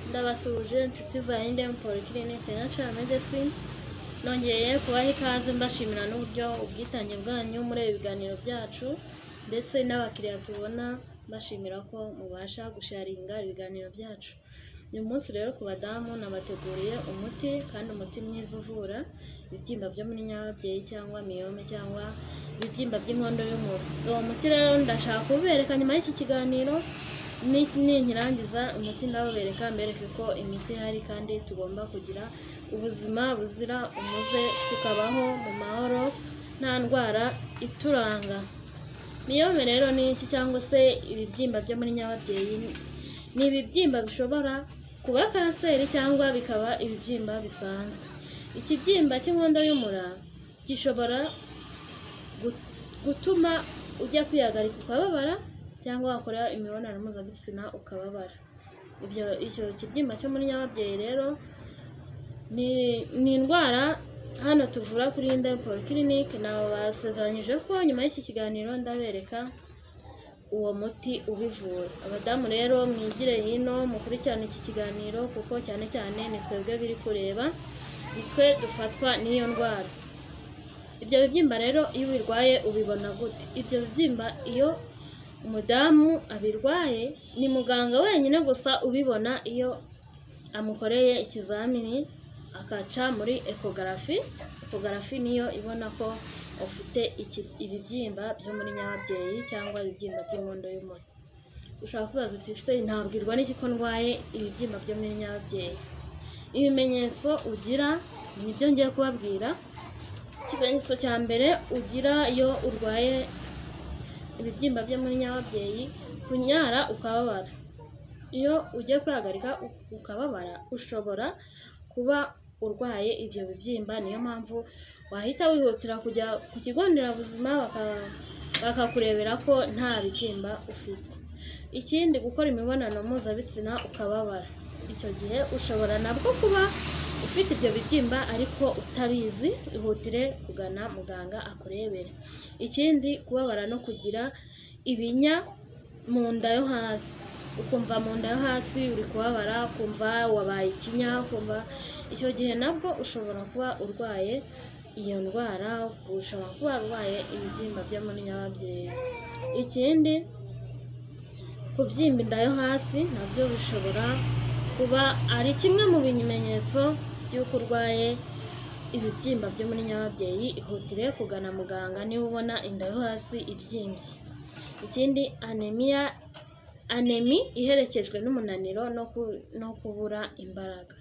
ndabasuhuje inshuti zanjye mu polyclinic financial medicine nongeye kubaha ikaze mbashimira n'uburyo ubwitange bwanyu muri ibi biganiro byacu ndetse n'abakiriya tubona mbashimira ko mubasha gusharinga ibiganiro byacu uyu munsi rero ku badamu nabateguriye umuti kandi umuti mwiza uvura ibibyimba byo muri nyababyeyi cyangwa miyome cyangwa ibibyimba by'inkondo y'umura uwo muti rero ndashaka kubereka nyuma y'iki kiganiro ninkirangiza umuti ndawubereka mbereke ko imiti ihari kandi tugomba kugira ubuzima buzira umuze tukabaho mu mahoro nta ndwara ituranga miyome rero ni iki cyangwa se ibibyimba byo muri nyababyeyi ni ibibyimba bishobora kuba kanseri cyangwa bikaba ibibyimba bisanzwe ikibyimba cy'inkondo y'umura gishobora gutuma ujya kwihagarika ukababara cyangwa wakora imibonano mpuzabitsina ukababara ibyo icyo kibyimba cyo muri nyababyeyi rero ni indwara hano tuvura kuri indempo polyclinic basezeranyije ko nyuma y'iki kiganiro ndabereka uwo muti ubivura abadamu rero mwigire hino mukurikirane iki kiganiro kuko cyane cyane ni twebwe biri kureba ni twe dufatwa n'iyo ndwara ibyo bibyimba rero iyo ubirwaye ubibona gute ibyo bibyimba iyo umudamu abirwaye ni muganga wenyine gusa ubibona iyo amukoreye ikizamini akaca muri ekogarafi ekogarafi niyo ibona ko ufite ibibyimba byo muri nyababyeyi cyangwa ibibyimba by'inkondo y'umura ushobora kubaza uti se ntabwirwa n'iki ko ndwaye ibibyimba byo muri nyababyeyi ibimenyetso ugira ni byo ngiye kubabwira ikimenyetso cya mbere ugira iyo urwaye ibibyimba byo muri nyababyeyi kunyara ukababara iyo ugiye kwihagarika ukababara ushobora kuba urwaye ibyo bibyimba niyo mpamvu wahita wihutira kujya ku kigo nderabuzima bakakurebera ko nta bibyimba ufite ikindi gukora imibonano mpuzabitsina ukababara icyo gihe ushobora nabwo kuba ufite ibyo bibyimba ariko utabizi ihutire kugana muganga akurebere ikindi kubabara no kugira ibinya mu nda yo hasi ukumva mu nda yo hasi uri kubabara ukumva wabaye ikinya ukumva icyo gihe nabwo ushobora kuba urwaye iyo ndwara ushobora kuba warwaye ibibyimba byo muri nyababyeyi ikindi kubyimba inda yo hasi nabyo bishobora kuba ari kimwe mu bimenyetso by'uko urwaye ibibyimba byo muri nyababyeyi ihutire kugana muganga niba ubona inda yo hasi ibyimbye ikindi anemiya anemi iherekejwe n'umunaniro no kubura imbaraga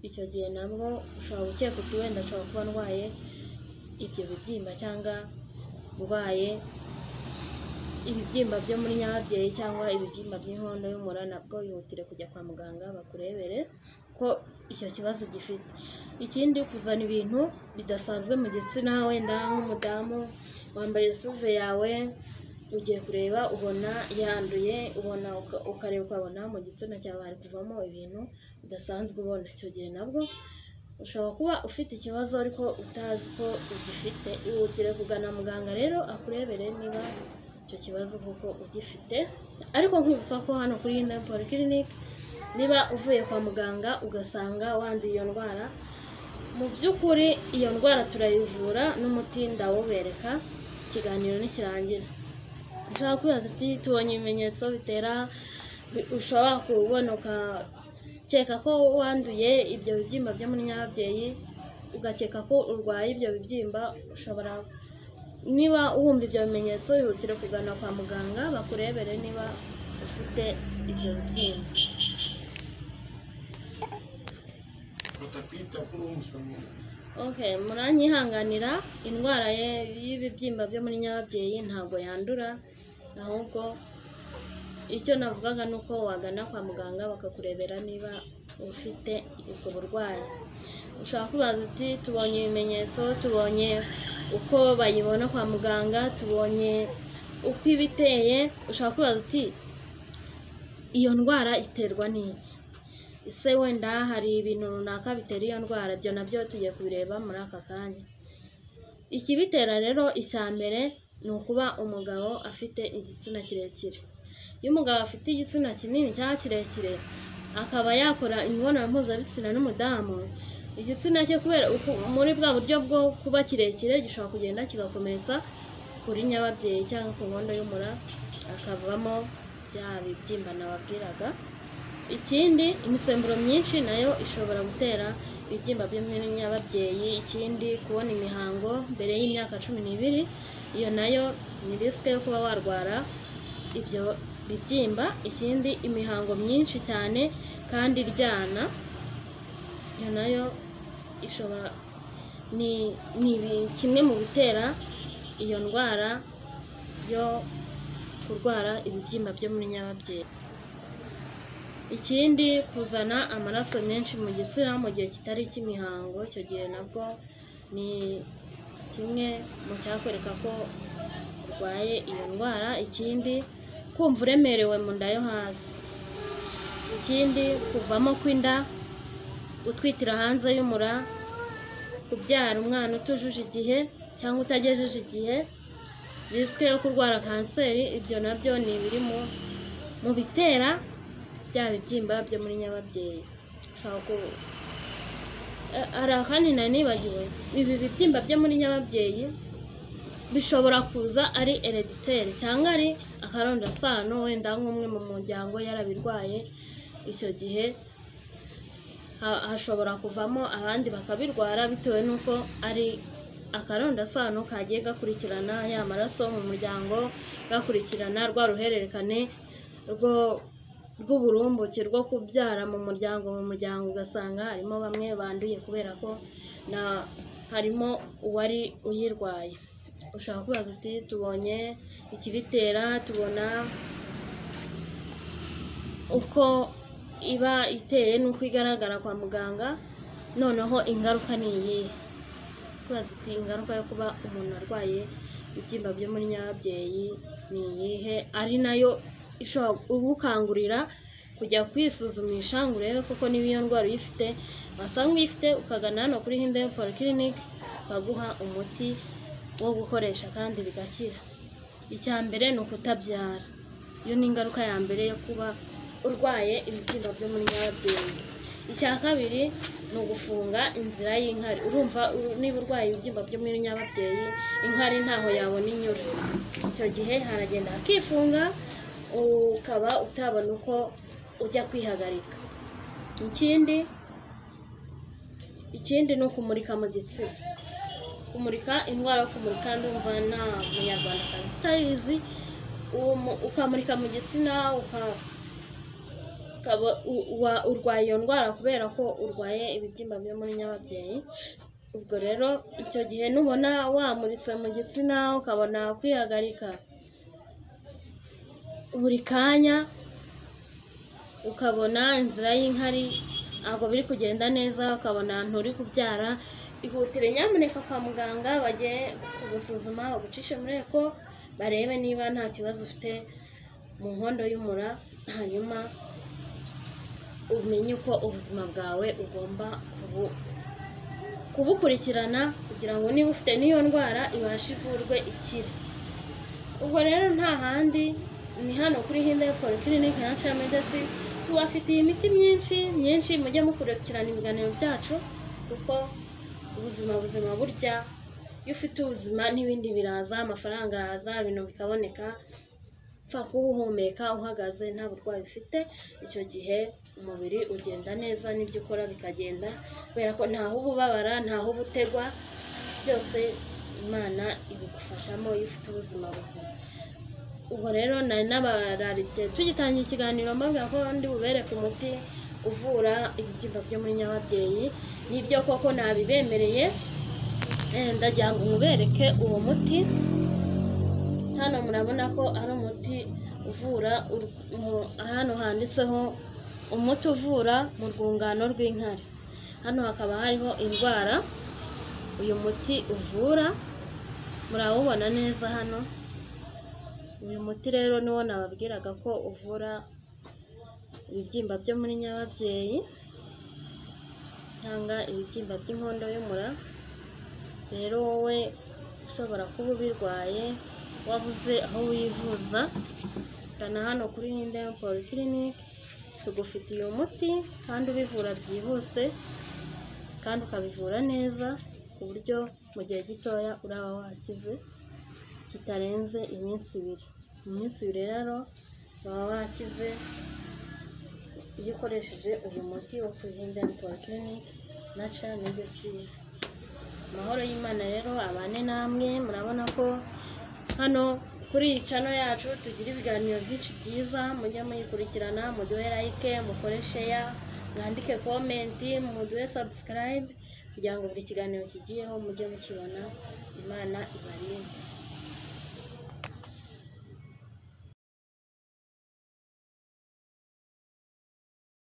icyo gihe nabwo ushobora gukeka uti wenda ashobora kuba ndwaye ibyo bibyimba cyangwa urwaye ibibyimba byo muri nyababyeyi cyangwa ibibyimba by'inkondo y'umura nabwo bihutire kujya kwa muganga bakurebere ko icyo kibazo gifite ikindi kuzana ibintu bidasanzwe mu gitsina wenda nk'umudamu wambaye suve yawe ugiye kureba ubona yanduye ubona ukareba ukabona mu gitsina cyawe hari kuvamo ibintu bidasanzwe ubona icyo gihe nabwo ushobora kuba ufite ikibazo ariko utazi ko ugifite ihutire kugana muganga rero akurebere niba icyo kibazo kuko ugifite ariko nkwibutsa ko hano kuri iyi polyclinic niba uvuye kwa muganga ugasanga wanduye iyo ndwara mu by'ukuri iyo ndwara turayivura n'umuti ndawubereka ikiganiro ntikirangira ushobora kwibaza uti tubonye ibimenyetso bitera ushobora kubona ukakeka ko wanduye ibyo bibyimba byo muri nyababyeyi ugakeka ko urwaye ibyo bibyimba ushobora niba wumva ibyo bimenyetso bihutire kugana kwa muganga bakurebere niba ufite ibyo bibyimba okay muranyihanganira indwara y'ibibyimba byo muri nyababyeyi ntabwo yandura ahubwo icyo navugaga ni uko wagana kwa muganga bakakurebera niba ufite ubwo burwayi ushobora kubaza uti tubonye ibimenyetso tubonye uko bayibona kwa muganga tubonye uko iba iteye ushobora kubaza uti iyo ndwara iterwa n'iki ese wenda hari ibintu runaka bitera iyo ndwara ibyo nabyo tugiye kubireba muri aka kanya ikibitera rero icya mbere ni ukuba umugabo afite igitsina kirekire iyo umugabo afite igitsina kinini cyangwa kirekire akaba yakora imibonano mpuzabitsina n'umudamu igitsina cye kubera uku- muri bwa buryo bwo kuba kirekire gishobora kugenda kigakomeretsa kuri nyababyeyi cyangwa ku nkondo y'umura akavamo bya bibyimba nababwiraga ikindi imisemburo myinshi nayo ishobora gutera ibibyimba by'imyababyeyi ikindi kubona imihango mbere y'imyaka cumi n'ibiri iyo nayo ni risike yo kuba warwara ibyo bibyimba ikindi imihango myinshi cyane kandi iryana iyo nayo ishobora ni ni ibi- kimwe mu bitera iyo ndwara yo kurwara ibibyimba byo muri nyababyeyi ikindi kuzana amaraso menshi mu gitsina mu gihe kitari icy'imihango icyo gihe nabwo ni kimwe mu cyakwereka ko urwaye iyo ndwara ikindi kumva uremerewe mu nda yo hasi ikindi kuvamo kw'inda gutwitira hanze y'umura kubyara umwana utujuje igihe cyangwa utagejeje igihe risike yo kurwara kanseri ibyo nabyo ni ibiri mu mu bitera bya bibyimba byo muri nyababyeyi ushobora ku- Eh, hari akandi nari nibagiwe ibi bibyimba byo muri nyababyeyi bishobora kuza ari herediteri cyangwa ari akarondasano wenda nk'umwe mu muryango yarabirwaye icyo gihe ha- hashobora kuvamo abandi bakabirwara bitewe n'uko ari akarondasano kagiye gakurikirana ya maraso mu muryango gakurikirana rwa ruhererekane rwo rw'uburumbuke rwo kubyara mu muryango mu muryango ugasanga harimo bamwe banduye kubera ko na harimo uwari uyirwaye ushaka kubaza uti tubonye ikibitera tubona uko iba iteye n'uko igaragara kwa muganga noneho ingaruka ni iyihe twazi uti ingaruka yo kuba umuntu arwaye ibyimba byo muri nyababyeyi ni iyihe ari nayo ishobora ugukangurira kujya kwisuzumisha ngo urebe koko niba iyo ndwara uyifite wasanga uyifite ukagana hano kuri hinde polyclinic baguha umuti wo gukoresha kandi bigakira icya mbere ni ukutabyara iyo ni ingaruka ya mbere yo kuba urwaye ibibyimba byo muri nyababyeyi icya kabiri ni ugufunga inzira y'inkari urumva u- niba urwaye ibibyimba byo muri nyababyeyi inkari ntaho yabona inyura icyo gihe haragenda hakifunga ukaba utabona uko ujya kwihagarika ikindi ikindi ni ukumurika mu gitsina kumurika indwara yo kumurika ndumva nta munyarwandakazi utayizi uwo mu- ukamurika mu gitsina uka ukaba u- uwa- urwaye iyo ndwara kubera ko urwaye ibibyimba byo muri nyababyeyi ubwo rero icyo gihe nubona wamuritse mu gitsina ukabona kwihagarika buri kanya ukabona inzira y'inkari ntabwo biri kugenda neza ukabona ahantu uri kubyara ihutire nyamuneka kwa muganga bajye kugusuzuma bagucishe muri eko barebe niba nta kibazo ufite mu nkondo y'umura hanyuma umenye uko ubuzima bwawe ugomba kubu- kubukurikirana kugira ngo niba ufite n'iyo ndwara ibashe ivurwe ikire ubwo rero nta handi ni hano kuri hinde polyclinic natural medicine tubafitiye imiti myinshi myinshi mujye mukurikirana ibiganiro byacu kuko ubuzima buzima burya iyo ufite ubuzima n'ibindi biraza amafaranga araza ibintu bikaboneka upfa kuba uhumeka uhagaze nta burwayi ufite icyo gihe umubiri ugenda neza n'ibyo ukora bikagenda kubera ko ntaho uba ubabara ntaho uba utegwa byose imana ibigufashamo iyo ufite ubuzima buzima ubwo rero nari nabararikiye tugitangira ikiganiro mbabwira ko ndi bubereke umuti uvura ibibyimba byo muri nyababyeyi n'ibyo koko nabibemereye eh, ndagira ngo mubereke uwo muti hano murabona ko ari umuti uvura ur- mu- hano handitseho umuti uvura mu rwungano rw'inkari hano hakaba hariho indwara uyu muti uvura murawubona neza hano uyu muti rero niwo nababwiraga ko uvura ibibyimba byo muri nyababyeyi cyangwa ibibyimba by'inkondo y'umura rero wowe ushobora kuba ubirwaye wabuze aho wivuza gana hano kuri hinde polyclinic tugufitiye umuti kandi ubivura byihuse kandi ukabivura neza ku buryo mu gihe gitoya uraba wakize kitarenze iminsi ibiri mu minsi ibiri rero waba wakize iyo ukoresheje uyu muti wo ku Hidden Polyclinic Natural Medicine amahoro y'Imana rero abane namwe murabona ko hano kuri iyi cano yacu tugira ibiganiro byinshi byiza mujye muyikurikirana muduhe like mukore share mwandike comment muduhe subscribe kugira ngo buri kiganiro kigiyeho mujye mukibona imana ibarinde